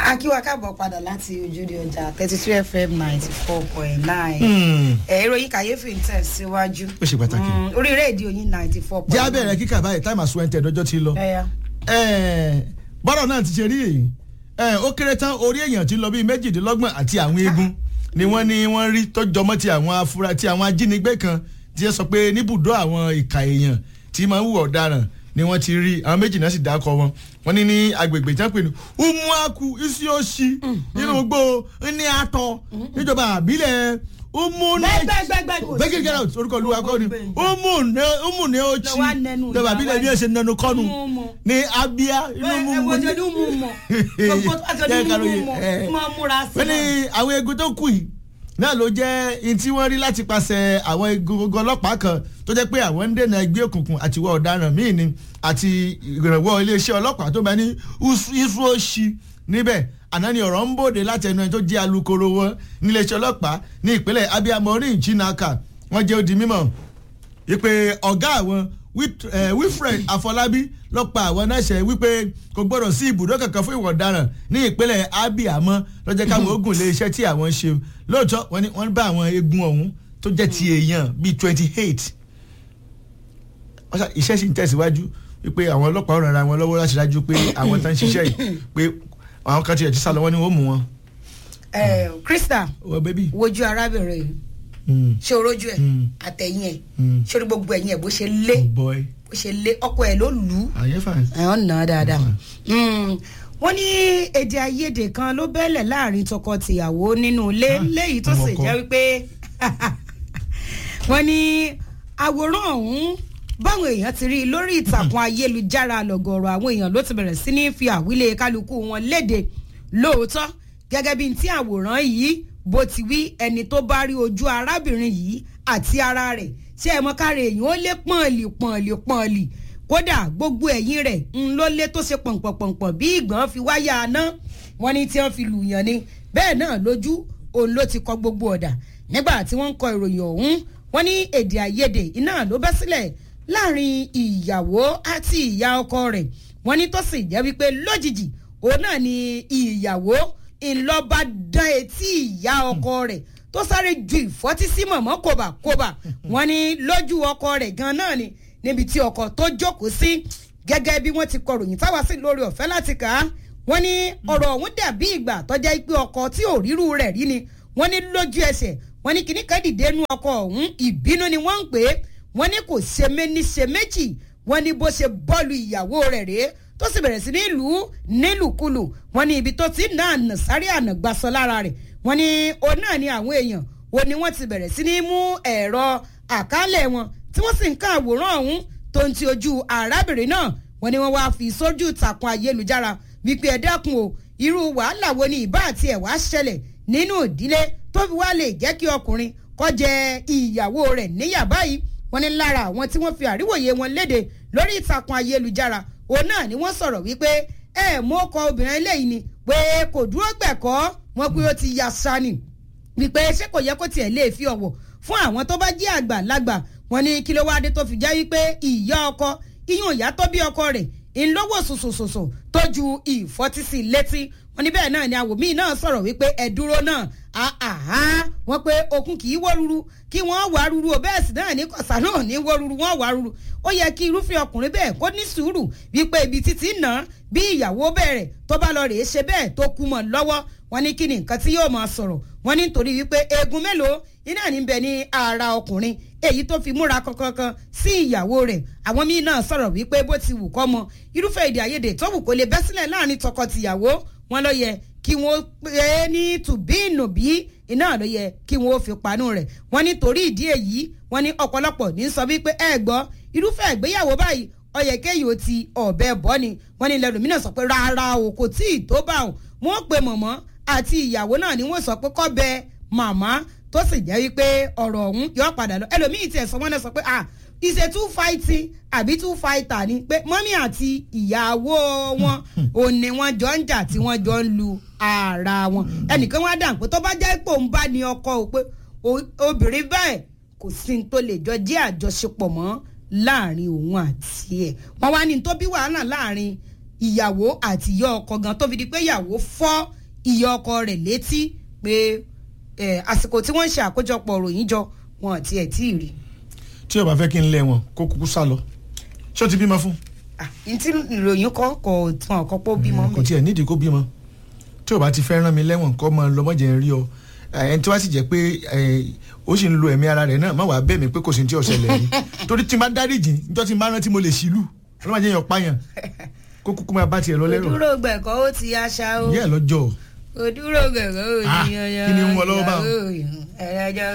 akíwá káàbọ̀ padà láti ojúde ọjà thirty two fm ninety four point nine ẹ̀rọ yìí kàyéfì ń tẹ̀síwájú Ó ṣe pàtàkì. Mm, orí rédíò yìí ninety four point jẹ́ nine. abẹ́rẹ́ kíkà báyìí táìmù àsùnwẹ̀ntẹ̀ dọ́jọ́ ti lọ. ẹ̀yà Ẹ̀ẹ́, bọ́rọ̀ náà ti ṣe rí èyí Ẹ̀ẹ́, ó kéré tán orí èèyàn ti lọ bíi méjìdínlọ́gbọ̀n àti àwọn eegun ni wọ́n ní wọ́n rí tọ́jọ́mọ́ ti àwọn afura ti àwọn ajínigbé kan tí ẹ sọ pé níbùdó àwọn ìka èèyàn tí máa ń hùwà ọ̀daràn ni wọ́n ti rí àwọn méjì náà sì dákọ̀ wọn wọ́n ní ní agbègbè tí wọ́n pè ní umuaku isiosi nínú gbó ní atọ níjọba àbílẹ̀ umune gbẹgbẹgbẹgbẹ bẹ́ẹ̀ get out orúkọ olúwa kọ́ ni umune umune ochi Lọ wá nẹnu níjọba àbílẹ̀ bí ẹ ṣe nẹnu kọ́nu Mú mú. ní abia inú mú ẹ mú wo ṣe ní mú mọ gbogbo tó bá ṣe Jẹ́ ní ká mú lóye, mọ ẹ. máa múra sí wọ́n ní àwọn eegun tó kù yìí náà ló jẹ́ in tí wọ́n rí láti pàṣẹ àwọn egungun ọlọ́pàá kan tó jẹ́ pé àwọn ń dènà ẹgbẹ́ òkùnkùn àti ìwà ọ̀daràn míì ni àti ìrànwọ́ iléeṣẹ́ ọlọ́pàá tó bẹ ní isuoshi níbẹ̀ àná ni ọ̀rọ̀ ń bòde láti ẹnu ẹni tó jẹ́ alukoro wọn níléeṣẹ́ ọlọ́pàá ní ìpínlẹ̀ abia maureen chinaka wọ́n jẹ́ ó di mímọ̀ wípé ọ̀gá àwọn Wit- eh, wilfred afọlábí ló pa àwọn náà ṣe wípé kò gbọdọ̀ sí ibùdó kankan fún ìwà ọ̀daràn ní ìpínlẹ̀ abia mọ́ lọ́jọ́ káwọn ogun lé iṣẹ́ tí àwọn ṣe lóòótọ́ wọ́n ní wọ́n bá àwọn eegun ọ̀hún tó jẹ́ ti èèyàn bíi twenty eight iṣẹ́ sì ń tẹ̀síwájú wípé àwọn ọlọ́pàá ràn ara wọn lọ́wọ́ láti dájú pé àwọn tó ń ṣiṣẹ́ yìí pé àwọn kan tiẹ̀ ti sá lọ wọ́n ní wọ́n mú wọn. ẹ krista wọ́n bẹ́bí. wojú arábìnrin yìí Mm. ṣé orójú ẹ Mm. àtẹ̀yìn ẹ Mm. ṣé orí gbogbo ẹ̀yìn ẹ bó ṣe lé oh boy bó ṣe lé ọkọ ẹ ló lù ú àyẹ̀fà. ẹ̀hún nà á dáadáa. Mm. wọ́n ní èdè àìyedè kan ló bẹ́lẹ̀ láàrin tọkọ-tìyàwó nínú ilé Ah, léyìí tó sì ọmọ ọkọ. jẹ́ wípé wọ́n ní àwòrán ọ̀hún báwọn èèyàn ti rí i lórí ìtàkùn ayélujára lọ́gọ̀ọ̀rọ̀ àwọn èèyàn ló ti bẹ̀rẹ̀ sí ní fi àwílé kálukú wọn léde lóòótọ́ gẹ́gẹ́ bí ti àwòrán yìí bó ti wí ẹni tó bá rí ojú arábìnrin yìí àti ara rẹ̀ ṣé ẹ mọ̀ káre èèyàn ó lé pọ̀nlì pọ̀nlì pọ̀nlì kódà gbogbo ẹ̀yìn rẹ̀ ń ló lé tó ṣe pọ̀npọ̀npọ̀npọ̀ bí ìgbọ̀n fi wáyà aná wọn ní tí wọ́n fi lùyàn ni bẹ́ẹ̀ náà lójú òun ló ti kọ gbogbo ọ̀dà nígbà tí wọ́n ń kọ ìròyìn ọ̀hún wọ́n ní èdè àìyedè iná ló bẹ́ sílẹ̀ láàrin ìyàwó àti ìyá ọkọ rẹ̀ wọ́n ní tó sì jẹ́ wípé lójijì òun náà ni ìyàwó ńlọba dán etí ìyá ọkọ rẹ̀ tó sáré ju ìfọ́tí sí mọ̀mọ́ kòbàkòbà wọ́n ní lójú ọkọ rẹ̀ gan náà ni níbi tí ọkọ tó jókòó sí gẹ́gẹ́ bí wọ́n ti kọ ròyìn táwa sí lórí ọ̀fẹ́ láti kà á wọ́n ní ọ̀rọ̀ ọ̀hún dàbí ìgbà tọ́jà pé ọkọ tí ò ríru rẹ̀ rí ni wọ́n ní lójú ẹsẹ̀ wọ́n ní kíní kan dìde nú ọkọ ọ̀hún ìbínú ni wọ́n ń pè é wọ́n ní kò ṣe méní ṣe méjì wọ́n ní bó ṣe bọ́ọ̀lù ìyàwó rẹ̀ rèé tó sì bẹ̀rẹ̀ sí ní lù ú nílùkulù wọ́n ní ibi tó ti nà ànà sáré ànà gbasọ lára rẹ̀ wọ́n ní òun náà ni àwọn èèyàn wo ni wọ́n ti bẹ̀rẹ̀ sí ní mú ẹ̀rọ àkálẹ̀ wọn tí wọ́n sì ń ká àwòrán ọ̀hún tó ń ti ojú arábìnrin náà wọ́n ní wọ́n wá fi sójú ìtàkùn ayélujára wípé ẹ dẹ́kun o irú wàhálà wo ni ìbá àti ẹ̀ wá ṣẹlẹ̀ nínú ìdílé tó fi wá lè jẹ́ kí ọkùnrin kó jẹ ìyàwó rẹ̀ níyà báyìí wọ́n ní lára àwọn tí wọ́n fi àríwòye wọn léde lórí ìtàkùn ayélujára òun náà ni wọ́n sọ̀rọ̀ wípé ẹ mú ọkọ obìnrin eléyìí ni pé kò dúró gbẹ̀kọ́ wọn pé ó ti ya sani wípé ṣé kò yẹ kó tiẹ̀ lè fi ọ̀wọ̀ fún àwọn tó bá jẹ́ àgbàlagbà wọn ní kí ló wá dé tó fi jẹ́ wípé ìyá ọkọ iyún ìyá tó bí ọkọ rẹ̀ ńlọ́wọ́ sòsòsòsò tó ju ìfọ́tísí létí wọn ní bẹ́ẹ̀ náà ni àwòmí náà sọ̀rọ̀ wípé ẹ dúró náà àhá wọn pé okun kì í wó ruru kí wọ́n wá ruru o bẹ́ẹ̀ sì náà ní kọ̀sà náà ní wó ruru wọ́n wá ruru ó yẹ kí irúfẹ́ ọkùnrin bẹ́ẹ̀ kó ní sùúrù wípé ibi títí nà bí ìyàwó bẹ̀rẹ̀ tó bá lọ rèé ṣe bẹ́ẹ̀ tó kú mọ́ lọ́wọ́ wọn ní kí ni nǹkan tí yóò máa sọ̀rọ̀ wọn ní nítorí wípé eegun mélòó iná ní bẹ ní ara ọkùnrin èyí tó fi múra kankan sí ìyàwó rẹ̀ àwọn míín náà sọ̀rọ̀ wípé bó ti wù kọ́ mọ irúfẹ́ èdè àìyedè tó wù kó lè bẹ́ sílẹ̀ láàrin tọkọ-tìyàwó wọn ló yẹ kí wọ́n pè é ní tùbíìnùbí iná ló yẹ kí wọ́n fi panú rẹ̀ wọ́n ní torí ìdí èyí wọ́n ní ọ̀pọ̀lọpọ̀ ní sọ wípé ẹ gbọ́ irúfẹ́ ìgbéyàwó báyìí ọyẹ kéyìí ó ti ọ̀bẹ bọ́ ni wọ́n ní lẹ́nu mìíràn sọ pé rárá o kò tí ì tó bá wọn wọ́n pe mọ̀mọ́ àti ìyàwó náà ni wọ́n sọ pé kọ́ bẹ màmá tó sì jẹ́ wípé ọ̀rọ̀ ọ̀hún yọ padà lọ ẹlòmíì tiẹ̀ sọ wọ́n náà sọ pé ah ìṣe two fighting àbí two fighter ni pé mọ́mí àti ìyàwó wọn ò ní wọ́n jọ ń jà tí wọ́n jọ ń lu ara wọn ẹnìkan wá dà pé tó bá jẹ́ pé òun bá ní ọkọ o pé obìnrin bẹ́ẹ̀ kò sí ní tó lè jọ jẹ́ àjọṣepọ̀ mọ́ láàrin òun àti ẹ̀ wọ́n wá ní tó bí wàhálà láàrin ìyàwó àti ìyá ọkọ gan tó fi di pé ìyàwó fọ́ ìyá ọkọ rẹ̀ létí pé eh, àsìkò tí wọ́n ń ṣe àkójọpọ̀ ròyìn jọ wọn àti ẹ̀ tí ì rí. tí o bá fẹ́ kí n lẹ̀ wọ́n kó kúkú sá lọ ṣé o ti bímọ fún. Ah, n tí ìròyìn kọ́ kò tún ọ̀kọ́ pọ̀ bímọ kò mi. tiẹ̀ nídìí kó bímọ tí o bá ti fẹ́ rán mi lẹ́wọ̀n kọ́ mọ lọ́mọdé ń rí ọ ẹni tí wàá sì jẹ́ pé ẹ, ó sì ń lo ẹ̀mí ara rẹ̀ náà má wàá bẹ̀ mí pé kò sí ní tí ọ̀sẹ̀ lẹ̀ yìí torí tí n bá dáríjì níjọ́ tí n bá rántí mo lè ṣìlú ọlọ́mọdé yẹn pààyàn kó kúkú máa bá tiẹ̀ lọ lẹ́rọ̀ òdúró gbẹ̀kọ́ ó ti aṣa o yẹ́ ẹ̀ lọ́jọ́ òdúró gbẹ̀kọ́ ó Ah, ti yanyan kí ni ń wọ lọ́wọ́ báwọn? ẹ̀rẹ́jọ́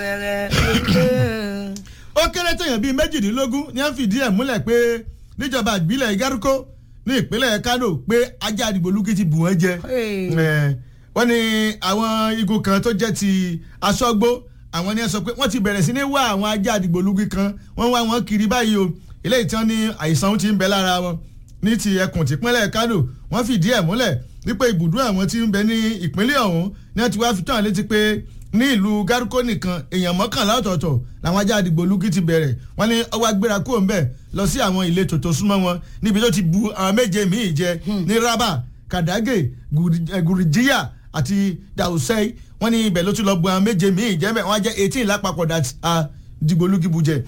rẹ̀ ó kéré tèèyàn bíi méjìdínlógún ní à ń fìdí ẹ̀ múlẹ̀ pé níjọba ìbílẹ̀ igárúkó ní ìpínlẹ̀ kánò pé ajá àdìgbòlúkì ti bù wọ́n jẹ Hey. Eh, wọ́n ní àwọn igun kan tó jẹ́ ti aṣọ́gbó àwọn ni ẹ sọ pé wọ́n ti bẹ̀rẹ̀ sí ní wá àwọn ajá àdìgbòlúkì kan wọ́n wá wọn kiri báyìí o eléyìí tí wọ́n ní àìsàn ti ń bẹ lára wọn ní ti ẹkùn tìpínlẹ̀ kánò wọ́n fìdí ẹ̀ múlẹ̀ wípé ibùdó àwọn tí ń bẹ ní ìpínlẹ̀ ọ̀hún ni wọ́n ti wá fi tó àwọn létí pé ní ìlú gárúkó nìkan èèyàn mọ́kànlá ọ̀tọ̀ọ̀tọ̀ làwọn ajá àdìgbòlúkì ti bẹ̀rẹ̀ wọ́n ní ọwọ́ agbéra kúrò ńbẹ̀ lọ sí àwọn ìletò tó súnmọ́ wọn níbi tó ti bu àwọn méje míì jẹ ní rábà kàdágè Gùrì- eh, gùrìjíyà àti dàùsẹ́ì wọ́n ní ibẹ̀ ló tún lọ bu àwọn méje míì jẹ́ bẹ́ẹ̀ wọ́n á jẹ́ eighteen lápapọ̀ dà dìgbòlúkì bu jẹ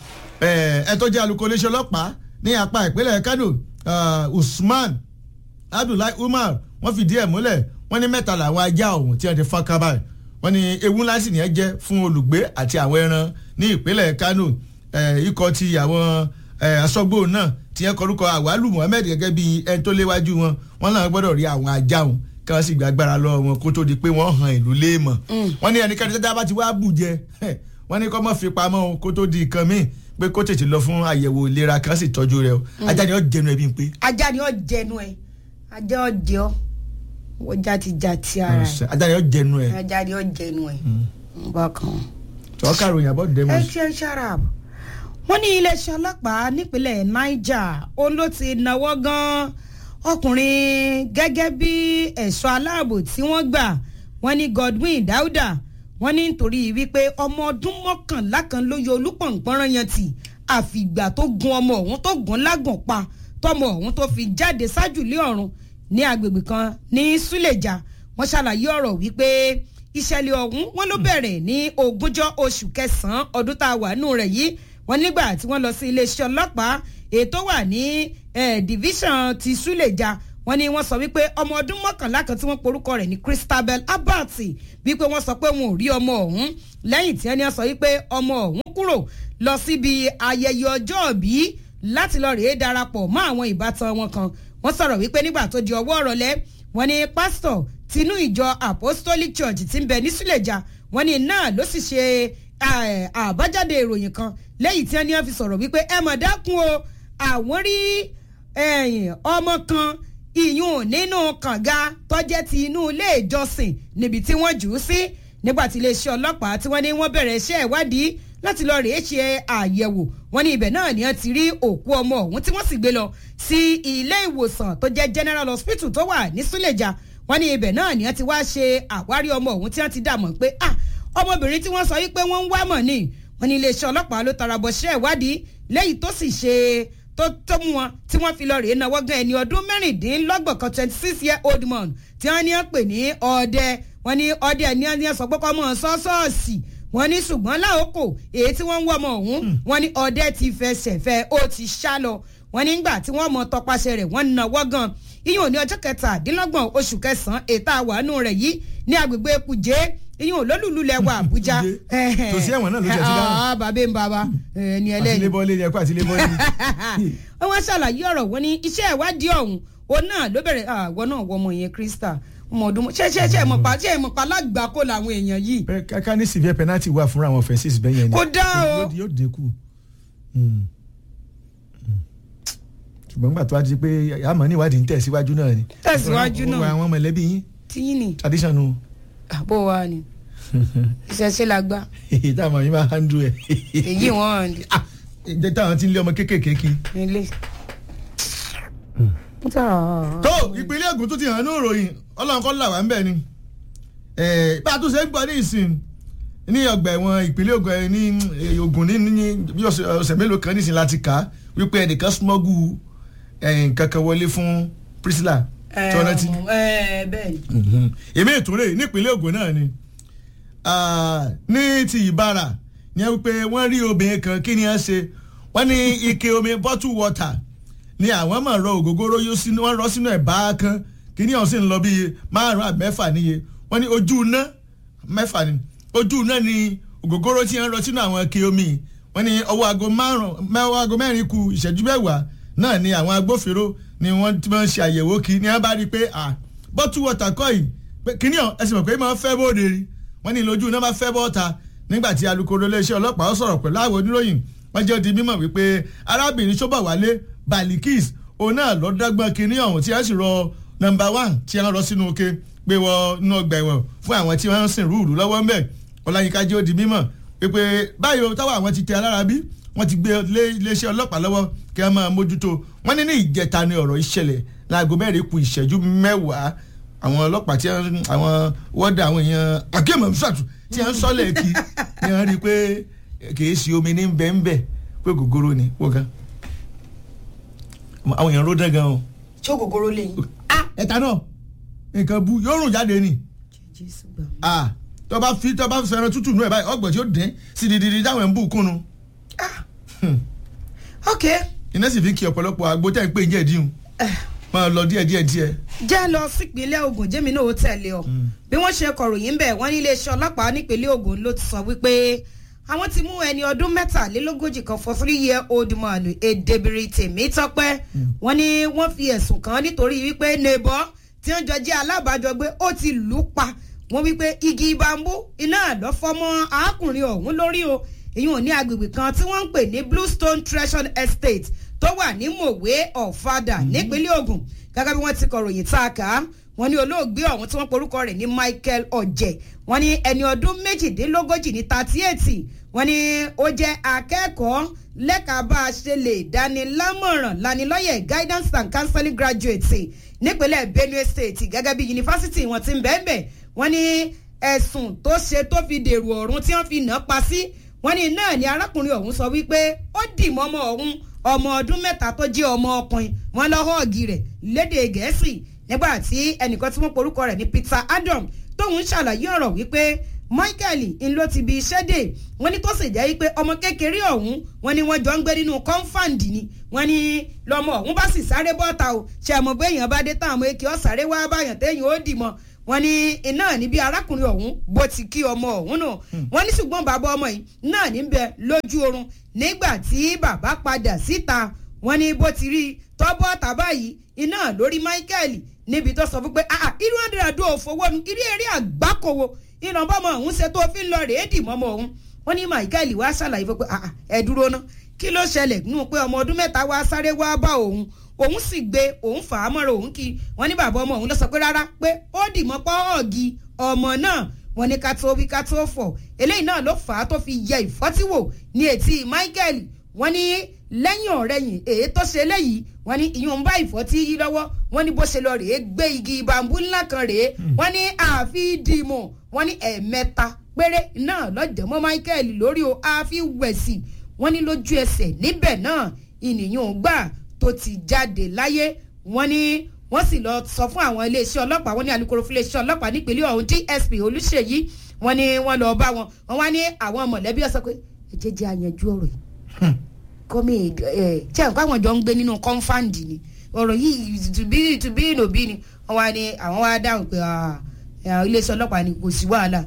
ẹ tó jẹ́ alukó iléeṣẹ́ ọlọ́pàá ní apá ìpínlẹ̀ Kano ah, Usman Abdullahi Umar wọ́n fìdí ẹ̀ múlẹ̀ wọ́n ní mẹ́ta làwọn ajá ọ̀hún tí wọ́n ti fọ́n kábàáyì wọ́n ní ewu ńlá sì ní ẹ jẹ́ fún olùgbé àti àwọn ẹran ní ìpínlẹ̀ Kano eh, ikọ̀ ti àwọn eh, aṣọ́gbó náà tí wọ́n kọrúkọ Àwálù Muhammed gẹ́gẹ́ bí ẹni tó léwájú wọn wọ́n náà gbọ́dọ̀ rí àwọn ajá wọn kí wọ́n sì gbàgbára lọ wọn kó tó di pé wọ́n hàn ìlú léèmọ̀ wọ́n ní ẹnikẹ́ni tẹ́tẹ́ bá ti wá bù jẹ wọ́n ní kọ́ mọ́ fi pamọ́ o kó tó di nǹkan míì pé kó tètè lọ fún àyẹ̀wò ìlera kan sì tọ́jú rẹ o ajá ni ó jẹnu ẹbí ń pé. ajá ni ó jẹnu ẹ ajá ó jẹ ọ wọ́n já ti já ti ara ẹ ajá ni ó jẹnu ẹ. ajá ni ó jẹnu ẹ bákan. tọ́ kàròyìn àbọ̀ dẹ́mọ̀. ẹ ṣe sharab wọ́n ní iléeṣẹ́ ọlọ́pàá nípínlẹ̀ Niger òun ló ti náwó gan ọkùnrin gẹ́gẹ́ bí ẹ̀ṣọ́ aláàbò tí wọ́n gbà wọ́n ní Godwin Dauda wọ́n ní nítorí wípé ọmọ ọdún mọ́kànlá kan ló yọ olúpọ̀npọ̀nrán yẹn tì àfìgbà tó gun ọmọ ọ̀hún tó gun lágàn pa tọmọ ọ̀hún tó fi jáde sájùlé ọ̀run ní agbègbè kan ní Suleja wọ́n ṣàlàyé ọ̀rọ̀ wípé ìṣẹ̀lẹ̀ ọ̀hún wọ́n ló bẹ̀rẹ̀ ní ogúnjọ́ oṣù kẹsàn-án ọdún tá a wà nù rẹ̀ yìí wọ́n nígbà tí wọ́n lọ sí iléeṣẹ́ ọlọ́pàá ètò wà ní eh, division ti Suleja wọ́n ní wọ́n sọ wípé ọmọ ọdún mọ́kànlá kan tí wọ́n porúkọ rẹ̀ ní Christabel Abbott wípé wọ́n sọ pé wọn ò rí ọmọ ọ̀hún lẹ́yìn tí wọ́n sọ wípé ọmọ ọ̀hún kúrò lọ síbi ayẹyẹ ọjọ́ ìbí láti lọ rèé darapọ̀ mọ́ àwọn ìbátan wọn kan wọ́n sọ̀rọ̀ wípé nígbà tó di ọwọ́ ọ̀rọ̀lẹ́ wọ́n ní pásítọ̀ tinú ìjọ Apostolic Church tí ń bẹ ní Suleja wọ́n ní náà ló sì ṣe eh, àbájáde ìròyìn kan lẹ́yìn tí wọ́n ní wọ́n fi sọ̀rọ̀ wípé ẹ mọ̀ dákun o àwọn rí ẹ̀yìn ọmọ kan ìyún nínú kànga tọ́jẹ́ ti inú ilé ìjọsìn níbi tí wọ́n jù ú sí nígbà tí iléeṣẹ́ ọlọ́pàá tí wọ́n ní wọ́n bẹ̀rẹ̀ iṣẹ́ ìwádìí láti lọ rèé ṣe àyẹ̀wò wọ́n ní ibẹ̀ náà ni wọ́n ti rí òkú ọmọ ọ̀hún tí wọ́n sì gbé lọ sí ilé ìwòsàn tó jẹ́ General Hospital tó wà ní Suleja wọ́n ní ibẹ̀ náà ni wọ́n ti wá ṣe àwárí ọmọ ọ̀hún tí wọ́n ti dà mọ̀ pé ah ọmọbìnrin tí wọ́n sọ wípé wọ́n ń wá mọ̀ ni wọ́n ní iléeṣẹ́ ọlọ́pàá ló tara bọ̀ ṣe ìwádìí lẹ́yìn tó sì ṣe tó tó mú wọn tí wọ́n fi lọ rèé náwó gan ẹni ọdún mẹ́rìndínlọ́gbọ̀n kan twenty six year old man tí wọ́n ní pè ní ọdẹ wọ́n ní ọdẹ ní wọ́n sọ pé kọ́ mọ́ sọ́ọ́sọ́ọ̀sì wọ́n ní ṣùgbọ́n láòkò èyí tí wọ́n ń wọ́ ọmọ ọ̀hún wọ́n ní ọdẹ ti fẹsẹ̀ fẹ́ ó ti sá lọ wọ́n nígbà tí wọ́n mọ tọpasẹ̀ rẹ̀ wọ́n náwó gan iyùn ní ọjọ́ kẹtàdínlọ́gbọ̀n oṣù kẹsàn-án ètò àwánú rẹ̀ yìí ní agbègbè Kùjé iyùn lólùlù lẹwà Àbújá. Kùjé. tòsí ẹ̀wọ̀n náà ló jẹ́ ti dáhùn. Ah, bàbá ń bàbá ẹni ẹlẹ́ni àtìlébọ́lé ni ẹ̀kọ́ àtìlébọ́lé ni. wọ́n wá ṣàlàyé ọ̀rọ̀ wọn ní iṣẹ́ ìwádìí ọ̀hún òun náà ló bẹ̀rẹ̀ àwọn náà wọ ọmọ yẹn Krista ọmọ ọdún ṣe ṣe ṣe mọ̀pá ṣe mọ̀pá lágbàkó làwọn èèyàn yìí. Bẹ́ẹ̀ káká ní severe penalty wà fúnra àwọn offences bẹ́ẹ̀ yẹn ni. Kò dá o. Yóò- yóò dínkù. Mm. Mm. ṣùgbọ́n gbà tó wá di pé àmọ́ ní ìwádìí ń tẹ̀síwájú náà ni. Tẹ̀síwájú náà. Ó wà àwọn mọ̀lẹ́bí yín tíyín ni tradition nu. àbó wa ni ìṣẹ̀ṣẹ̀ la gbá táwọn yín máa handle ẹ̀. èyí wọn Ah, ìjẹ́ táwọn ti ń lé ọmọ kéékèèké kí. nílé. tó ìpínlẹ̀ Ògùn tó ti hàn ní ìròyìn ọlọ́run kọ́ là wá ń bẹ̀ ni Eh, bá a tún ṣe ń gbọ́ ní ìsìn ní ọgbà ẹ̀wọ̀n ìpínlẹ̀ Ògùn ẹ̀ ní eh, Ògùn ní ní bí ọ̀sẹ̀ ọ̀sẹ̀ mélòó kan nísìn láti kà á wípé ẹnìkan smọ́gù nǹkan kan wọlé fún Priscilla tí wọ́n rántí. ẹ bẹ́ẹ̀ ni. èmi ìtúrè nípínlẹ̀ Ògùn náà ni Ah, ní ti Ìbàrà ní wípé wọ́n rí obìnrin kan kí ni wọ́n ṣe wọ́n ní ike omi bottle water ni àwọn máa rọ ògógóró yóò sínú wọ́n rọ sínú ẹ̀ bá kan kí ni ọ̀sìn lọ bíi márùn-ún àbí mẹ́fà níye wọ́n ní ojú iná mẹ́fà ni ojú iná ni ògógóró tí wọ́n rọ sínú àwọn ike omi wọ́n ní ọwọ́ aago márùn-ún mẹ́wàá aago mẹ́rin ku ìṣẹ́jú mẹ́wàá náà ni àwọn agbófinró ni wọ́n ti máa ń ṣe àyẹ̀wò kí ni wọ́n bá rí i pé ah bottle water kọ́ yìí pé kíní ọ̀ ẹ̀sìn mọ̀ pé máa ń fẹ́ bóde rí wọ́n ní lójú iná máa fẹ́ bọ́ta nígbà tí alukoro iléeṣẹ́ ọlọ́pàá ó sọ̀rọ̀ pẹ̀lú àwọn oníròyìn wọ́n jẹ́ ó di mímọ̀ wípé arábìnrin Ṣọ́bọ̀wálé Balikis òun náà lọ dágbọ́n kíní ọ̀hún tí wọ́n sì rọ nọ́mbà one tí wọ́n rọ sínú oke pé wọ inú ọgbà ẹ̀wọ̀n fún àwọn tí wọ́n ń sìn rúùrù lọ́wọ́ ń bẹ̀ Ọláyínká jẹ́ ó di mímọ̀ wípé báyìí o táwọn àwọn ti tẹ alára bí wọ́n ti gbé lé iléeṣẹ́ ọlọ́pàá lọ́wọ́ kí wọ́n máa mójútó wọ́n ní ní ìjẹta ni ọ̀rọ̀ ìṣẹ̀lẹ̀ láago mẹ́rin kù ìṣẹ́jú mẹ́wàá àwọn ọlọ́pàá tí wọ́n- àwọn wọ́dà àwọn èèyàn akéèmọ̀ ṣàtù tí wọ́n ń sọ́lẹ̀ kí ni wọ́n rí i pé kìí ṣe omi ní bẹ́ẹ̀nbẹ́ pé gògóró ni wọ́n gan àwọn èèyàn ló dán gan o ṣé ògógóró lè yín. ẹ̀ta náà nǹkan bu yóò rùn jáde ni jésù gbà mí. ah tó bá fi tó bá fẹ́ràn tútù nù ẹ̀ báyìí ọgbọ̀n tí ó dín sí dídí táwọn ẹ̀ ń bù kúnnu ok iná sì fi kí ọ̀pọ̀lọpọ̀ àgbo tẹ̀ ń pè ń jẹ́ ìdíhùn máa lọ díẹ̀ díẹ̀ díẹ̀ jẹ́ lọ sípínlẹ̀ Ògùn jẹ́mi náà ó tẹ̀lé ọ bí wọ́n ṣe kọ̀ròyìn bẹ̀ wọ́n ní iléeṣẹ́ ọlọ́pàá nípínlẹ̀ Ògùn ló ti sọ wípé àwọn ti mú ẹni ọdún mẹ́tàlélógójì kan for three year old man Èdèbìrì Tèmítọ́pẹ́ wọ́n ní wọ́n fi ẹ̀sùn kàn án nítorí wípé neighbor tí wọ́n jọ jẹ́ alábàájọgbé ó ti lù ú pa wọ́n wípé igi bambú iná àlọ́fọ́mọ́ arákùnrin ọ̀hún lórí o èyí ò ní agbègbè kan tí wọ́n ń pè ní Bluestone Treasure Estate tó wà ní Mòwe Ọ̀fadà nípínlẹ̀ Ògùn gẹ́gẹ́ bí wọ́n ti kọ̀ròyìn tá a kà á wọ́n ní olóògbé ọ̀hún tí wọ́n porúkọ rẹ̀ ní Michael Ọ̀jẹ̀ wọ́n ní ẹni ọdún méjìdínlógójì ní thirty eight wọ́n ní ó jẹ́ akẹ́kọ̀ọ́ lẹ́ka bá a ṣe lè dánilámọ̀ràn lanilọ́yẹ̀ guidance and counseling graduate nípínlẹ̀ Benue State gẹ́gẹ́ bí yunifásitì wọn ti ń bẹ́ẹ̀ bẹ́ẹ̀ wọ́n ní ẹ̀sùn tó ṣe tó fi dèrò ọ̀run tí wọ́n fi nà á pa sí wọ́n ní náà ni arákùnrin ọ̀hún sọ wípé ó dì mọ́mọ́ ọ̀hún ọmọ ọdún mẹ́ta tó jẹ́ ọmọ ọkùnrin wọn lọ họ́ọ̀gì rẹ̀ lédè gẹ̀ẹ́sì nígbà tí ẹnìkan tí wọ́n porúkọ rẹ̀ ní Peter Adam tóun ṣàlàyé ọ̀rọ̀ wípé Michael ń ló ti bi iṣẹ́ dè wọ́n ní tó sì jẹ́ wípé ọmọ kékeré ọ̀hún wọ́n ní wọ́n jọ ń gbé nínú kọ́ńfàǹdì ni wọ́n ní lọ́mọ ọ̀hún bá sì sáré bọ́ta o ṣe àmọ́ bẹ́ẹ̀ yẹn bá dé táwọn ọmọ èkì ọ̀sáré wá báyàn téèyàn ó dì mọ́ wọ́n ní iná níbi arákùnrin ọ̀hún bó ti kí ọmọ ọ̀hún nù wọ́n ní ṣùgbọ́n bàbá ọmọ yìí náà ní bẹ lójú oorun nígbà tí bàbá padà síta wọ́n ní bó ti rí tọ́bọ̀ tàbá yìí iná lórí Michael níbi tó sọ fún pé ah irú àdìràdó òfowó nu irú eré àgbákòwò ìrànbọ́mọ ọ̀hún ṣe tó fi ń lọ rèé dì mọ́mọ́ ọ̀hún wọ́n ní Michael wá ṣàlàyé fún pé ah ẹ dúró ná kí ló ṣẹlẹ̀ nínú pé ọmọ ọdún mẹ́ta wá sáré wá bá òun òun sì gbé òun fà á mọ́ra òun kí wọ́n ní bàbá ọmọ òun lọ sọ pé rárá pé ó dì mọ́ pọ́ọ̀gì ọmọ náà wọ́n ní ká tó wí ká tó fọ̀ eléyìí náà ló fà á tó fi yẹ ìfọ́tíwò ní etí Michael wọ́n ní lẹ́yìn ọ̀rẹ́yìn èyí tó ṣe léyìí wọ́n ní ìyún ń bá ìfọ́tí yí lọ́wọ́ wọ́n ní bó ṣe lọ rèé gbé igi bambú ńlá kan rèé wọ́n ní àfi dìmọ̀ wọ́n ní ẹ̀ẹ̀mẹ́ta péré náà lọ́jọ́ mọ́ Michael lórí o àfi wẹ̀sì wọ́n ní lójú ẹsẹ̀ níbẹ̀ náà ìnìyàn gbà tó ti jáde láyé wọ́n ní wọ́n sì lọ sọ fún àwọn iléeṣẹ́ ọlọ́pàá wọ́n ní alukoro fún iléeṣẹ́ ọlọ́pàá nípínlẹ̀ ọ̀hún DSP Olúṣèyí wọ́n ní wọ́n lọ bá wọn wọ́n wá ní àwọn mọ̀lẹ́bí ọ̀sán pé ẹ jẹ́ jẹ́ àyànjú ọ̀rọ̀ yìí kọ́mi ẹ̀ ṣe nǹkan àwọn jọ ń gbé nínú kọ́ńfàǹdì ni ọ̀rọ̀ yìí tùbí tùbí ìnòbí ni wọ́n wá ní àwọn wá dáhùn pé iléeṣẹ́ ọlọ́pàá ni kò sí wàhálà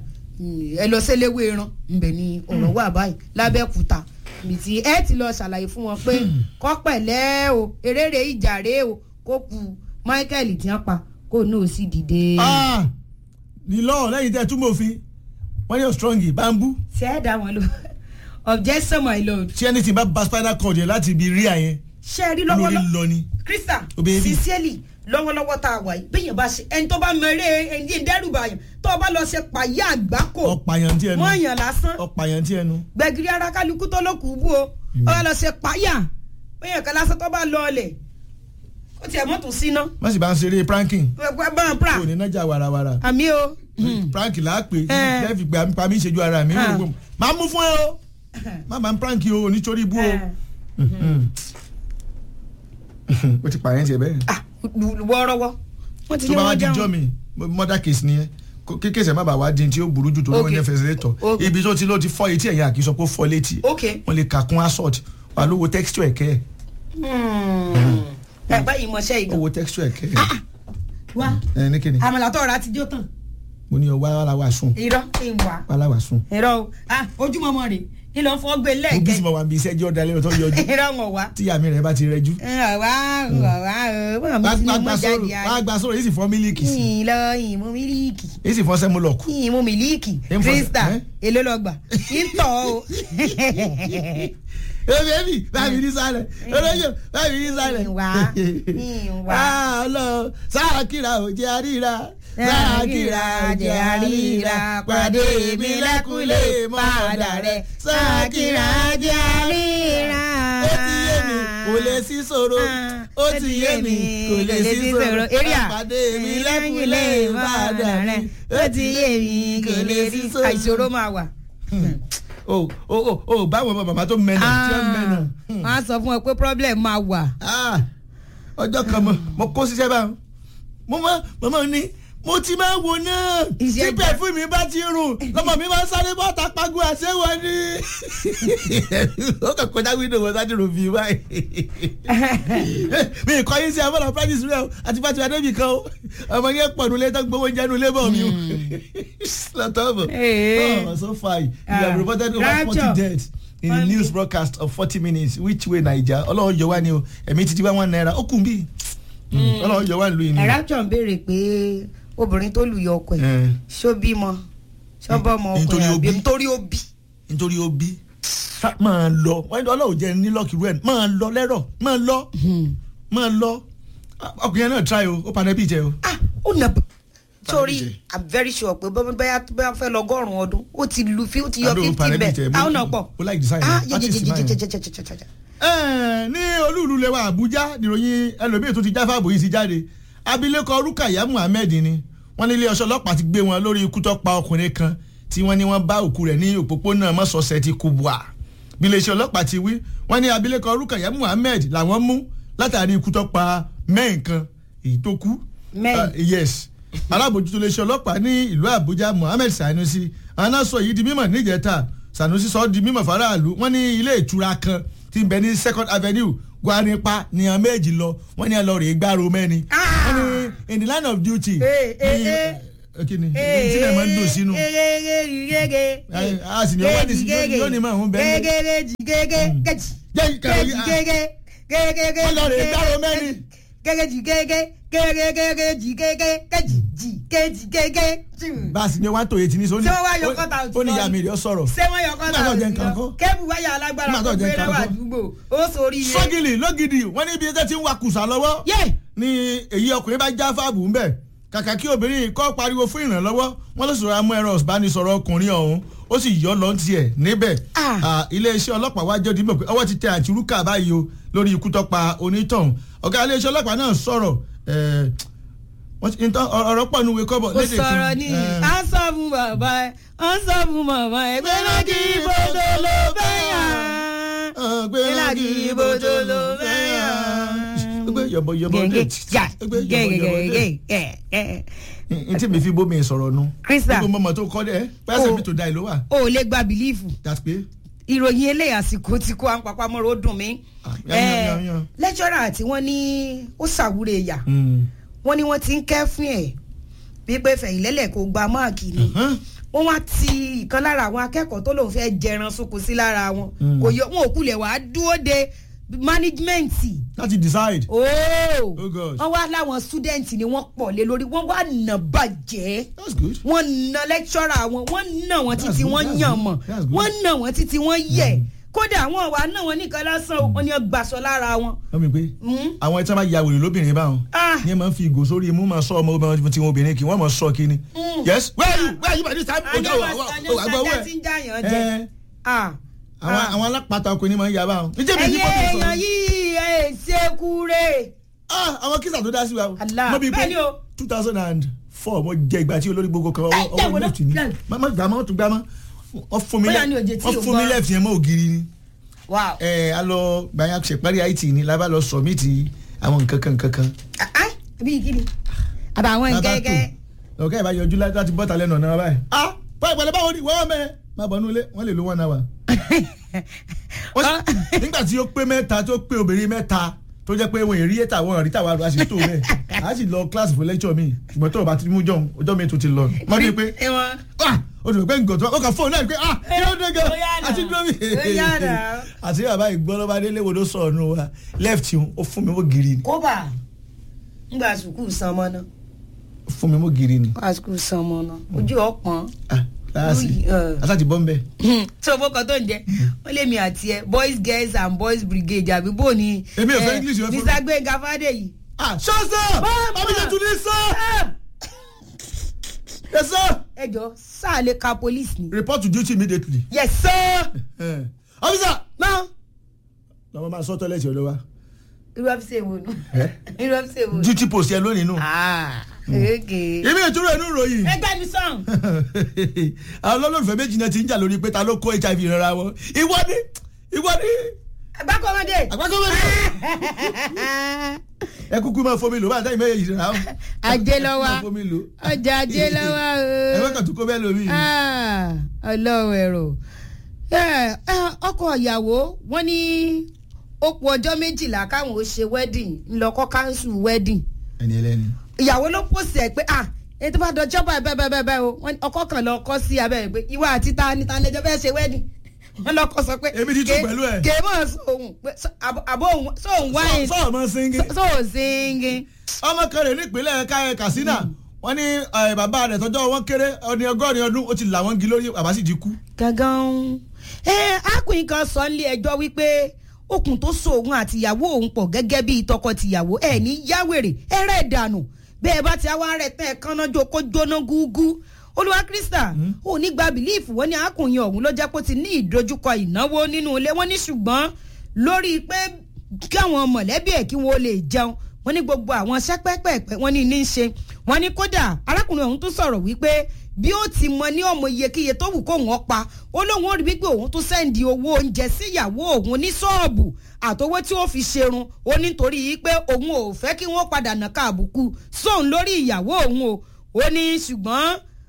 ẹ lọ sẹ́lẹ̀wé ran ńbẹ̀ ni ọ̀rọ̀ wà báyìí lábẹ́kúta ibi tí ẹ ti lọ ṣàlàyé fún wọn pé kọ́ pẹ̀lẹ́ o eréré ìjà rèé o kó ku Michael tí wọ́n pa kó náà sì dìde. nílò lẹ́yìn tẹ́ túmọ̀ òfin wọ́n yóò strong bambú. ṣé ẹ dá wọn lò objection my lord. tí ẹni tí bá ba spinal cord yẹn láti ibi rí àyẹn ṣé ẹ rí lórí lọ́wọ́lọ́wọ́ lọ ni. Christian Obìnrin. sincerely lọ́wọ́lọ́wọ́ tá a wà yìí bẹ́yẹn bá ṣe ẹni tó bá mọ eré ẹni dẹ́rùbà yẹn tó o bá lọ ṣe pàyà àgbákò ọ̀pàyàn tí ẹnu wọ́n yàn lásán ọ̀pàyàn tí ẹnu. gbẹ̀gìrì ara kálukú tó lókù bú o ó bá lọ ṣe pàyà bẹ́yẹn kan lásán tó bá lọ ọlẹ̀ ó tiẹ̀ mọ́tò síná wọ́n sì bá ń ṣeré pranking bọ́n pra kò ní nájà warawara àmì o prank là á pè Eh. lẹ́ẹ̀fì pé pa mí ṣèjú ara mi Ah. máa mú fún ẹ o má máa ń prank o nítorí ibú o. Eh. o ti pààyàn tiẹ̀ bẹ́ẹ̀. Ah, wọ́ọ́rọ́wọ́ wọ́n ti tó ní bá wá wọ́n di jọ́ jẹun. mi murder case nìyẹn Kó- kí kéèsì ẹ̀ má bàa wá di tí ó burú jù tó lóun Okay. ní fẹsẹ̀lẹ́tọ̀ Okay. ibi tó ti ló ti fọ́ etí ẹ̀yà kì í sọ pé ó fọ́ létí ok wọ́n lè kà kún assault wà ló wo texture ẹ̀kẹ́ ẹ̀ ẹ báyìí mọṣẹ́ ó ìgbà wo texture ẹ̀kẹ́ ẹ̀ wá ẹ̀ ní kíni àmàlà tó ọ̀rá ti jó tán mo ní ọ wá wá wá sùn irọ́ ìwà wá láwà sùn irọ́ o ah ojúmọmọ rè é lọ fọ́ gbé mo bí lẹ́ẹ̀kẹ́ sì mọ wà bí iṣẹ́ jẹ́ ọ̀dà lẹ́nu tó yọjú irọ́ wọn wá. tí àmì rẹ̀ bá ti rẹjú wá wá wá wá mi ti ní mọ jáde wá gba sọ̀rọ̀ yìí sì fọ́ mílíkì sí yìí lọ yìí mú mílíìkì yìí sì fọ́ sẹ́múlọ̀kù yìí mú mílíìkì Ẹ ń fọ- krista ẹ́? èló lọ gbà kí n tọ̀ o. ebi ebi báyìí ní sálẹ̀ olóyè báyìí ní sálẹ̀. Ìwà, ìwà. alo sáàkìrà ò jẹ́ àríra sáàkìrà jẹ́ àríra pàdé mi lẹ́kùlé mọ́ọ̀dà rẹ̀ sáàkìrà jẹ́ àríra. ó ti yé mi kò lè sí ṣòro ó ti yé mi kò lè sí ṣòro Area. pàdé mi lẹ́kùlé mọ́ọ̀dà rẹ̀ ó ti yé mi kò lè sí àìṣòro máa wà. o o o o báwo bá bàbá tó mẹ́nà tí ó mẹ́nà. wọ́n á sọ fún ọ pé problem máa wà. Ah, ọjọ́ kan mo mo kó síṣẹ́ báwọn mo máa mo máa ní mo ti máa wò náà Iṣẹ́ tí pẹ̀fún mi bá ti rùn lọ́mọ mi máa ń sáré bọ́ta pago àṣẹwọ́ ni ó kàn kọjá wíńdò wọn sáré rò bí báyìí mi kọ́ yín sí abọ́lá practice rẹ o àti pàtó adébì kan o ọmọ yẹn pọ̀ nulẹ̀ tó gbowó oúnjẹ nulẹ̀ bọ̀ mi o lọ́tọ̀ bọ̀ Hey. oh so far you Ah, have reported over forty rapture. deaths in the Funny. news broadcast of forty minutes which way naija ọlọ́run yọ wá ni o ẹ̀mí títí wá one naira ó kùn bí ọlọ́run yọ wá nílùú yìí ni. ẹ̀rájọ̀ ń béèrè pé obìnrin tó lù yọ ọkọ ẹ̀ Eh, ṣó bímọ ṣọ́bọ̀mọ ọkọ Nítorí ẹ̀ ó àbí bí. nítorí ó bí. nítorí ó bí Sá- máa lọ wọ́n ní ọlọ́run jẹ́ ní lọ́ọ̀kì rẹ̀ máa lọ lẹ́rọ̀ máa lọ máa lọ ọkùnrin náà try o ó padà bí jẹ o. ah ó nà b- sórí Bàbá i'm very sure pé bọ́n bẹ́ẹ̀ bẹ́ẹ̀ fẹ́ lọ́gọ́rùn-ún ọdún ó ti lu fi ó ti yọ Àdó fifty Panẹ́bí bẹ́ẹ̀ jẹ, mo- àwọn náà pọ̀ mo like design ah rẹ̀, artist design rẹ̀. jẹjẹjẹjẹjẹjẹjẹjẹjẹ. Ẹ̀, ní olúùlú lẹwa àbújá nìròyìn ẹlòmíì tó ti jáfà bòyí ti jáde abilékọ rukaya muhammed ni wọ́n ní ilé ọṣọ ọlọ́pàá ti gbé wọn lórí ikú tó pa ọkùnrin kan tí wọ́n ní wọ́n bá òkú rẹ̀ ní òpópónà mọ́sọ̀ọ́sẹ̀ ti kubwa bí iléeṣẹ́ ọlọ́pàá ti wí wọ́n ní abilékọ rukaya muhammed làwọn mú látàrí ikú tó pa mẹ́rin kan èyí tó kú Mẹ́rin. Ah, yes alábòjútó iléeṣẹ́ ọlọ́pàá ní ìlú àbújá muhammed sanusi àwọn náà sọ yìí di mímọ̀ níjẹta sanusi sọ ọ́ di mímọ̀ faraàlú wọ́n ní ilé ìtura kan tí ń bẹ ní second avenue guaripa ní àwọn méjì lọ wọ́n ní ẹlọ́rìí gbárò mẹ́ni Ah! wọ́n ní in the line of duty Eh, eh, ní eh. kí ni tí ẹ̀ máa ń dùn sínú gẹ́gẹ́ a sì ní ọwọ́ ní sí yóò ní máa ń bẹ́ẹ̀ ní. gẹ́gẹ́ gẹ́gẹ́ gẹ́jì Jẹ́ ìkàwé, gẹ́jì ah. gẹ́gẹ́ gẹ́gẹ́ gẹ́gẹ́ Ọlọ́run ìgbárò mẹ́ni. gẹ́gẹ́ jì gẹ́gẹ́ gẹ́gẹ́ gẹ́gẹ́ jì gẹ́gẹ́ gẹ́jì jì gẹ́jì gẹ́gẹ́ bá a sì ní one to eight ní sọ Ṣé wọ́n wá yọ kọ́ta òtún ó ní lọ ìyá ni? mi rẹ̀ sọ̀rọ̀ ṣé wọ́n yọ kọ́ta Nígbà tó jẹ́ òsì nǹkan lọ kọ́. kébù wáyà alágbára Nígbà kó tó jẹ́ gbé nǹkan lọ́wọ́ kọ́. àdúgbò ó sórí ire. sọ́gìlì lọ́gìdì wọ́n ní ibi ẹjẹ́ tí ń wa kùsà lọ́wọ́ yé ni èyí ọkùnrin bá já fáàbù ńbẹ kàkà kí obìnrin yìí kọ́ pariwo fún ìrànlọ́wọ́ wọ́n ló sọ̀rọ̀ amú ẹ̀rọ ìbánisọ̀rọ̀ ọkùnrin ọ̀hún ó sì yọ lọ́n tiẹ̀ níbẹ̀ Ah. Ah, iléeṣẹ́ ọlọ́pàá wájú ọdún mọ̀ pé ọwọ́ ti tẹ àtìrúkà báyìí o lórí ikú tó pa onítọ̀hún ọ̀gá iléeṣẹ́ ọlọ́pàá náà sọ̀rọ̀ eh, wọ́n ti- ntọ́- ọ̀rọ̀ pọ̀ nuwe kọ́bọ̀ ó sọ̀rọ̀ ní Eh, à ń sọ fún bàbá ẹ̀ à ń sọ fún màmá ẹ̀ pé láti ibodò ló fẹ́ yàn. ah, gbé pé láti ibodò ló fẹ́ yàn. gbé yọ̀bọ̀yọ̀bọ̀ gẹ́gẹ́ jà gbé yọ̀bọ̀yọ̀bọ̀ dé. gẹ́gẹ́ n tí mi fi bómi sọ̀rọ̀ nu Krista. gbogbo mọ̀mọ́ tó kọ́ dẹ́ pẹ́sẹ̀ Oh. mi tó da ìlú wa o ò lè gba bìlífù that's pé ìròyìn eléyà àsìkò tí kò à ń papamọ́ra ó dùn mí. Ah, yan, yan, yan, yan. lẹ́jọ́rà tí wọ́n ní ó ṣàwúre ẹ̀yà wọ́n ní wọ́n ti ń kẹ́fín ẹ̀ wípé fẹ̀yìnlẹ́lẹ̀ kò gba máàkì ni wọ́n wá ti ìkan lára àwọn akẹ́kọ̀ọ́ tó lòun fẹ́ jẹran sunkún sí lára wọn Mm. kò yọ wọn ò kulẹ̀ wá dúró de mánéjìmẹ́ǹtì láti decide. ooo Oh gosh. wọ́n wá láwọn student ni wọ́n pọ̀ lé lórí wọ́n wá nà bàjẹ́ that's good. wọ́n na lecturer wọn wọ́n nà wọ́n That's títí good, wọ́n that's yàn good, mọ̀ that's good. wọ́n nà wọ́n títí wọ́n yẹ̀ kódà àwọn wà nà wọ́n nìkan lásán o, wọ́n ní ọgbàsọ lára wọn. wọ́n mi pé Mm. àwọn ẹ̀tí wọ́n bá ya wèrè lóbìnrin báwọn Ah. ní ẹ̀ máa ń fi ìgò sórí imú máa sọ ọmọ obìnrin tí wọn obìnrin kì wọ́n máa sọ kíni. Mm. yes where are you where are you by this time. àjọ Ojú àwọn- àwọn- àwọn àgbọ̀ àjọ tí ń jàyàn jẹ. ẹ̀ Ah. àwọn Ah. àwọn alápàtà ọkùnrin máa ń ya báwọn. níjẹ́ mi ní ẹ̀yin bọ́ọ̀lù èèyàn sọ̀rọ̀. yìí ẹ̀ ṣe kúrè. Ah, àwọn kísà tó dá sí wa. Allah, Mo bí pé bẹ́ẹ̀ ni o. two thousand and four mo jẹ ìgbà tí olórí gbogbo kan Ẹ, ọwọ́ jẹ́ ọwọ́ wo left ló- ni. left. má má gbà má tún gbà má. wọ́n fún mi Bóyá ni òjè left tí wọ́n ò fún mi gbọ́. left yẹn mọ́ ògiri ni. wow. ẹ a lọ gbàyàn ṣèparí it ni la bá lọ submit àwọn nǹkan kan nǹkan kan Ah, ah. bíi kí ni àtàwọn nkẹ́kẹ́. ọ̀gá ìbá yọjú láti bọ́ta lẹ́nu ọ̀nà báyìí. ah báyìí pẹ̀lẹ́ báwo ni wọ́n mẹ́ máa bọ̀ nulẹ̀ wọ́n lè lo one hour. nígbà tí ó pé mẹ́ta tó pé obìnrin mẹ́ta tó jẹ́ pé wọ́n èrí ètà wọn àríta wa a sì tó bẹ́ẹ̀ a sì lọ kíláàsì fún lẹ́kṣọ̀ mi ṣùgbọ́n tó o bá ti mú jọ̀ ọjọ́ mi tó ti lọ. wọ́n ní pé o ti rò pé nǹkan tó o kà fóònù náà pé ah kí ló dé gan àti dúró mi. àti bàbá ìgbọ́lọ́ba délé wo ló sọ̀rọ̀ nù wa left ó fún mi ó giri ni. kóbà ngbà sùkúù sanmọ́ náà. fún mi ó giri ni. ngbà sùkúù sanmọ́ náà ojú ọ̀pọ̀n. láàsì àtàtì bọ́ ń bẹ̀. tí o bọ́kàn tó ń jẹ wọ́n lé mi àti ẹ boys girls and boys brigade àbí bò ní. èmi ò fẹ́ english yẹn fún mi. mr gbẹ̀ngà fàdéyì. ah ṣọ́ọ̀ṣọ́ ọmọdé tún ní sọ. yes sir. ẹ jọ sáà lè ka police ni. report to duty immediately. yes sir. officer. náà. lọ́mọ máa sọ tọ́lẹ̀tì ọ̀dọ́ wa. irú ọ́fíìsì èwo nù. irú ọ́fíìsì èwo nù. duty post yẹn lónìí nù. okay. èmi ìtura ẹnu ròyìn. ẹgbẹ́ mi sàn. àwọn olólùfẹ́ méjì náà ti ń jà lórí pé ta ló kó hiv ìrora wọn. ìwọ ni ìwọ ni. àgbákọ́mọdé. àgbákọ́mọdé. ẹ kúkú máa fomi lò bá àtàyè mẹ́yẹ yìí rà ó. ajé lọ́wọ́ máa fomi lò. ọjà ajé lọ́wọ́ o. ẹ fẹ́ kàn tún kó bẹ́ẹ̀ lómi. ọlọ́run ẹ̀rọ ọkọ ìyàwó wọn ní ó kù ọjọ́ méjìlá káwọn ó ṣe wedding ńlọkọ́ cancel wedding. ẹni ẹlẹ́ni. ìyàwó ló pòsì ẹ̀ pé ah èyí tó bá dọjọ́ báyìí bẹ́ẹ̀ bẹ́ẹ̀ bẹ́ẹ̀ o ọkọ kan lọ kọ́ sí abẹ́rẹ́ pé ìwà àti ta ni ta lẹ́jọ́ fẹ́ ṣe wedding wọn lọkọ sọ pé èmi ti tún pẹ̀lú ẹ̀. kèémọ̀ sóhun àbò òun sóhun wáyé sọ ọmọ singi. sóhun singi. ọmọ kan rè nípínlẹ̀ káyọ̀ katsina wọ́n ní bàbá rẹ̀ tọ́jọ́ wọn kéré ọdún ọgọ́rin ọdún ó ti là wọ́n gi lórí bàbá sì ti kú. gangan ẹ akùnrin kan sọ nílé ẹjọ́ wípé okùn tó so òun àti ìyàwó òun pọ̀ gẹ́gẹ́ bíi tọkọ-tìyàwó ẹ̀ ní yáwèrè ẹ̀rẹ́ ìdànù bẹ́ẹ̀ bá ti wá rẹ̀ tẹ́ ẹ̀ kánná jó kó jóná gúgú olúwa krista ò ní gba bìlíìfù wọn ní akùnrin ọ̀hún ló jẹ́ pé ó ti ní ìdojúkọ ìnáwó nínú ilé wọn ní ṣùgbọ́n lórí pé kí àwọn mọ̀lẹ́bí ẹ̀ kí wọ́n lè jẹun wọ́n ní gbogbo àwọn sẹ́pẹ́pẹ́pẹ́ wọ́n ní ní í ṣe wọ́n ní kódà arákùnrin ọ̀hún tún sọ̀rọ̀ wípé bí ó ti mọ ní ọmọ iyekíye tó wù kó wọ́n pa ó lóun ó rí wípé òun tún sẹ́ndì owó oúnjẹ sí ìyàwó òun ní ṣọ́ọ̀bù àtowó tí ó fi ṣerun ó nítorí yìí pé òun ò fẹ́ kí wọ́n padà nàka àbùkù sóun lórí ìyàwó òun o ó ní ṣùgbọ́n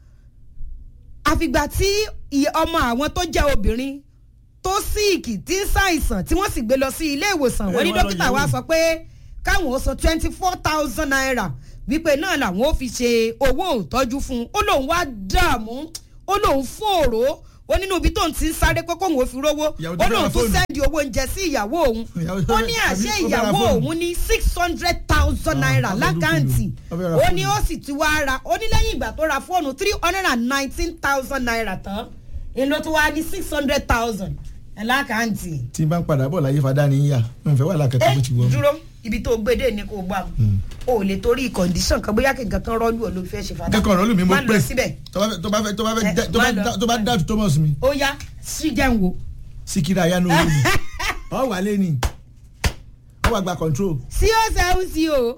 àfìgbà tí ọmọ àwọn tó jẹ́ obìnrin tó síìkì tí ń ṣàìsàn tí wọ́n sì gbé lọ sí ilé ìwòsàn wọ́n ní dókítà wa sọ pé káwọn ó san twenty four thousand naira wípé náà làwọn ó fi ṣe owó ìtọ́jú fún un ó lóun wá dààmú ó lóun fòòró ó nínú ibi tó ń ti ń sáré pé kóun ò fi rówó ó lóun tún sẹ́ndì owó oúnjẹ sí ìyàwó òun ó ní àṣẹ ìyàwó òun ní six hundred thousand naira lákàntì ó ní ó sì ti wá ra ó ní lẹ́yìn ìgbà tó ra fóònù three hundred and nineteen thousand naira tán èlò tó wá ní six hundred thousand lákàntì. tí n bá ń padà bọ̀ láyé fadá ni yíyà n fẹ́ wà lákàtà bó ti wọ̀. dúró ibi tó gbédè ni kò gbà o lè torí kọ̀ǹdíṣàn kan bóyá kìkan kan rọ́ọ̀lù ọ̀ ló fẹ́ ṣe fada. kẹ́kọ̀ọ́ rọ́ọ̀lù mi mo má pè lọ síbẹ̀. tó bá fẹ́ tó bá fẹ́ tó bá fẹ́ tó bá tó bá dáàtú thomas mi. ó yá sí jẹun wo. síkírà ayánu orí mi ọ wà lé ní ọ wà gba control. sí ó sẹ́hún sí o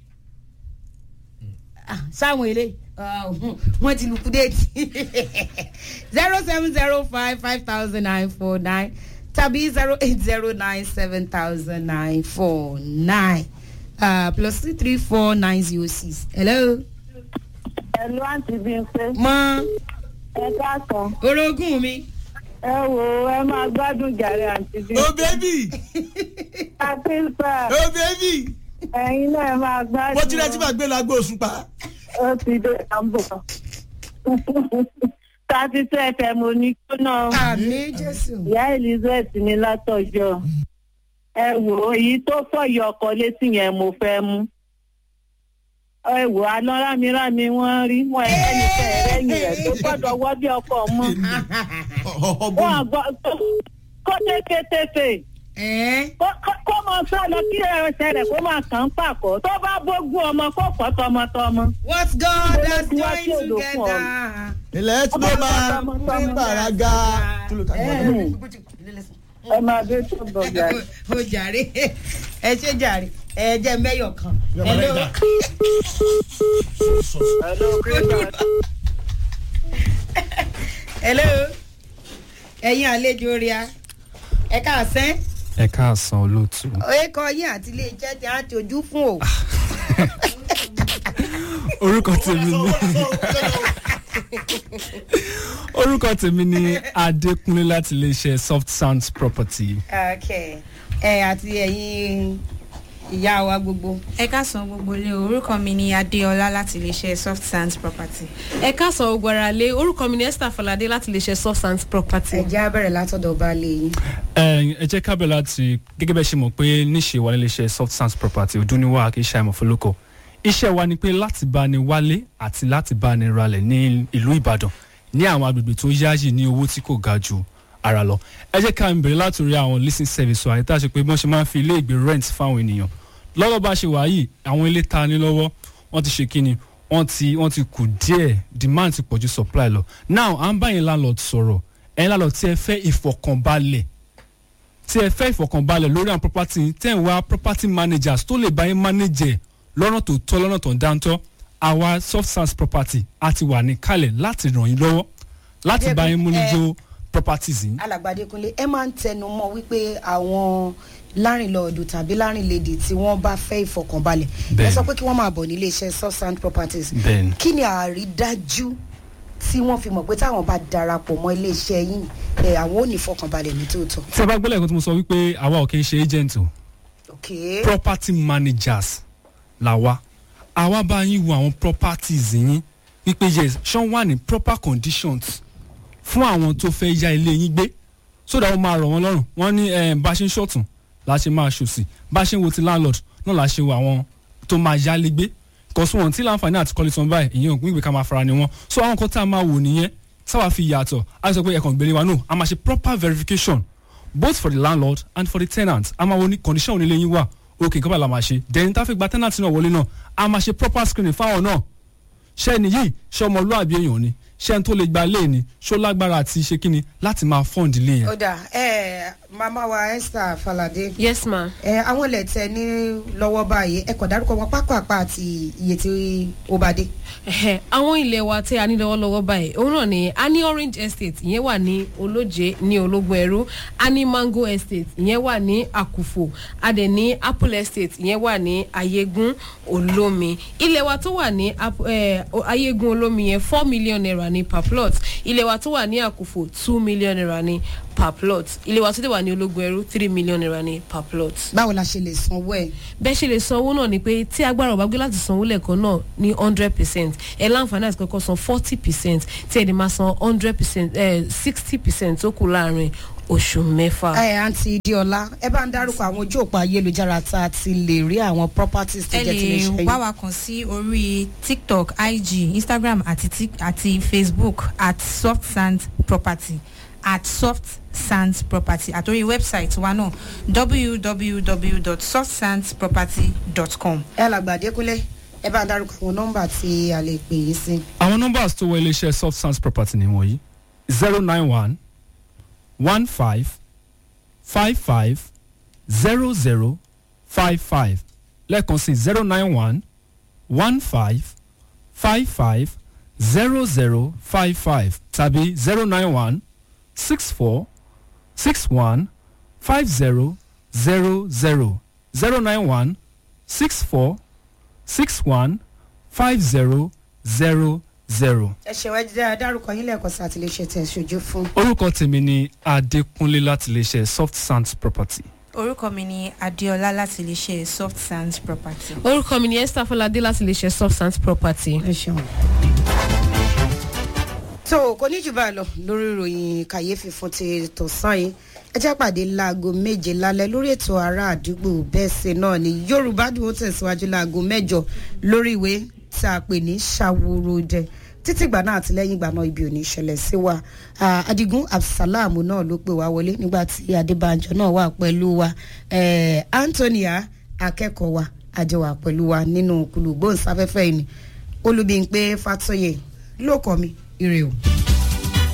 sáwọn eléyìí wọ́n ti lùkú déètì zero seven zero five five thousand nine four nine tàbí zero eight zero nine seven thousand nine four nine plus three three four nine zero six. hello. ẹ̀lú àǹtí Bímpé. mọ ẹ káàkàn. orogún mi. ẹ wo ẹ máa gbádùn jàre àǹtí Bímpé. o bẹ́bí àtìsà o bẹ́bí ẹ̀yin náà ẹ máa gbádùn. mo ti rẹ́ tí màá gbé lágbo oṣù pa. ó ti dé àbọ̀. thirty two fm onígbóná. àmì jésù. ìyá elizabeth ní látọjọ́ ẹ wò ó èyí tó fọyọ ọkọ létí yẹn mo fẹ́ mú ẹ wò àná rámirámi wọ́n rí wọn ẹni fẹ́ rẹ́yìn rẹ̀ tó gbọ́dọ̀ wọ́ bí ọkọ mọ́ wọn àgbọ̀ kó tẹ́kẹ́tẹ́fẹ́ kó mọ sọ lọ kí ẹsẹ̀ rẹ̀ kó máa kàn ń pàkọ́ tó bá bógún ọmọ kó pọ̀ tọmọtọmọ. what God has joined together. ilẹ̀ tí mo máa ń bàrágà. ẹ máa dé tó bọ̀ gàrí. o jàre ẹ ṣe jàre ẹ jẹ mẹyọ kan. hello. hello christian. hello. ẹ̀yin àlejò rí a ẹ káàsán. ẹ káàsán olóòtú. ó kọ yín àti ilé iṣẹ́ tí a ti ojú fún o. orúkọ tèmi ni orúkọ tèmi ni adékúnlé láti iléeṣẹ́ soft sounds property. okay ẹ àti ẹyin ìyá wa gbogbo. ẹ káàsán gbogbo ilé orúkọ mi ni adéọlá láti iléeṣẹ́ soft sands property. ẹ káàsán ogun ara lé orúkọ mi ni esther falade láti lè ṣe soft sands property. ẹ jẹ́ abẹ́rẹ́ látọ̀dọ̀ baálé yín. ẹ ẹ jẹ́ kábẹ̀ láti gẹ́gẹ́ bẹ́ẹ̀ ṣe mọ̀ pé níṣe wa níléeṣẹ́ soft sounds property òdúnníwá kì í ṣe àìmọ̀fólókò iṣẹ́ wa ni pé láti bá ni wálé àti láti bá ni ralẹ̀ ní ìlú ìbàdàn ní àwọn agbègbè tó yáàyè ní owó tí kò ga ju ara lọ ẹ jẹ́ ká n bẹ̀rẹ̀ látòrí àwọn leasing service wa àyíká ṣe pé bí wọ́n ṣe máa ń fi ilé ìgbé rent fáwọn ènìyàn lọ́wọ́ bá ṣe wà yìí àwọn ilé ta ní lọ́wọ́ wọ́n ti ṣe kíni wọ́n ti wọ́n ti kù díẹ̀ demand ti pọ̀jù supply lọ now à ń bá yín landlord sọ̀rọ̀ ẹ̀yin landlord tí ẹ fẹ́ ìfọ̀kànbalẹ̀ tí ẹ fẹ́ ìfọ̀kànbalẹ̀ lórí àwọn property yín tẹ̀ ń wá property managers tó lè bá yín manage ẹ̀ lọ́nà tó tọ́ lọ́nà tó ń dáńtọ́ àwa soft sans property a ti wà ní kalẹ̀ láti ràn yín lọ́wọ́ láti bá yín múnijó properties yín. alàgbàdékunlé ẹ máa ń tẹnu mọ́ wípé àwọn lárìnlọ́ọ̀dù tàbí lárìnlédè tí wọ́n bá fẹ́ ìfọkànbalẹ̀ ẹ Bẹ́ẹ̀ni. sọ pé kí wọ́n máa bọ̀ nílé iṣẹ́ substand properties Bẹ́ẹ̀ni. kí ni àrídájú tí wọ́n fi mọ̀ pé táwọn bá darapọ̀ mọ́ ilé iṣẹ́ yín ẹ àwọn ò ní ìfọkànbalẹ̀ ní tòótọ́. tí a bá gbọ́dọ̀ ẹ̀kọ́ tí mo sọ wípé àwa ò kì í ṣe agent o ok property managers là wá àwa bá yín wo àwọn properties yín wípé yes ṣán wà ní proper conditions fún àwọn tó fẹ́ ya ilé yín gbé so that wọ́n máa rọ̀ wọ́n lọ́rùn wọ́n ní eh, bá a ṣe ń ṣọ̀tún la ṣe máa ṣòsì bá a ṣe ń wo ti landlord náà la ṣe wo àwọn tó máa yálé gbé kọ́sùn wọn tí láǹfààní àti kọ́lé tán báyìí ìyẹn òpin ìgbé ká máa fara ni wọn so àwọn kan tá a máa wò nìyẹn sáwà fi yàtọ̀ a sọ pé ẹ̀kan gbélé wa no a máa ṣe proper verification both for the landlord and for the tenant a máa wo ní condition onílé yín wà òkè nǹkan bá la máa ṣe then tá a fi gba tenant náà wọlé náà a máa ṣe proper screening fáwọn náà ṣé ẹni yìí ṣé ọmọlúwàbí èèyàn ni ṣé ẹni tó lè gba lé ni ṣó lágbára àti ṣe kíni láti máa fund ilé yẹn. ó dà ẹ màmá wa esther falade yes ma. ẹ àwọn ilẹ̀ tẹ ní lọ́wọ́ báyìí ẹ kàn dárúkọ wọn pápápá àti iye tí ó bá dé. Ẹ̀hẹ̀, àwọn ilẹ̀ wa tí a ní lọ́wọ́lọ́wọ́ báyìí òun náà ni a ní orange estate ìyẹn wà ní olóje ní ológun ẹrú a ní mango estate ìyẹn wà ní àkùfò a dẹ̀ ní apple estate ìyẹn wà ní ayégún olómi ilẹ̀ wa tó wà ní Ap- eh, o- ayégún olómi yẹn four million naira ní per plot ilẹ̀ wa tó wà ní àkùfò two million naira ní per plot ilẹ̀ wa tó dẹ̀ wà ní ológun ẹrú three million naira ní per plot báwo la ṣe lè sanwó ẹ. bẹ́ẹ̀ ṣe lè sanwó náà ni pé tí agbára ọba gbé láti sanwó lẹ́ẹ̀kan náà ní hundred percent ẹ láǹfààní àti kọ́kọ́ san forty percent tí ẹ lè máa san hundred percent sixty percent tó kù láàrin oṣù mẹ́fà. ẹ àǹtí diola ẹ bá ń dárúkọ àwọn ojú òpó ayélujára tá a ti lè rí àwọn properties tó ẹ jẹ́ ti lè ṣe lè wá wa kàn sí orí tiktok ig instagram àti tik àti facebook at soft sand property at soft sands property àtòrí website wa náà www.softsandsproperty.com. ẹ làgbàdé kúnlẹ̀ ẹ bá ń dárúkọ àwọn nọ́mbà tí a lè pè yín sí. àwọn numbers tó wọ iléeṣẹ́ soft sounds property ni wọ̀nyí zero nine one one five five five zero zero five five lẹ́ẹ̀kan sí zero nine one one five five five zero zero five five tàbí zero nine one six four six one five zero zero zero zero nine one six four six one five zero zero zero. ẹ ṣe wá jẹ́ dárúkọ yín lẹ́ẹ̀kan sí àtìlẹ́sẹ̀ tẹ̀ ṣojú fún. orúkọ tèmi ni adékúnlé láti iléeṣẹ́ soft sands property. orúkọ mi ni adéọlá láti iléeṣẹ́ soft sands property. orúkọ mi ni esther falade láti lè ṣe substance property. ẹ ṣeun. tó kò ní jù báyìí lọ lórí ìròyìn kàyéfì fún ti tọ̀sán yìí ẹ jẹ́ pàdé láago méje lálẹ́ lórí ètò ará àdúgbò bẹ́ẹ̀ ṣe náà ni yorùbá dùn ó tẹ̀síwájú láago mẹ́jọ lórí ìwé tí a pè ní ṣàwòròdẹ títí ìgbà náà àti lẹ́yìn ìgbà náà ibi ò ní ṣẹlẹ̀ sí wa Ah, adigun absalam náà ló pè wá wọlé nígbà tí adébánjọ náà wà pẹ̀lú wa Eh, antonia akẹ́kọ̀ọ́ wa àjọwà pẹ̀lú wa nínú kùlùgbòǹsáfẹ́fẹ́ yìí ni olùbíńpé fatoyè ló kọ́ mi ire o.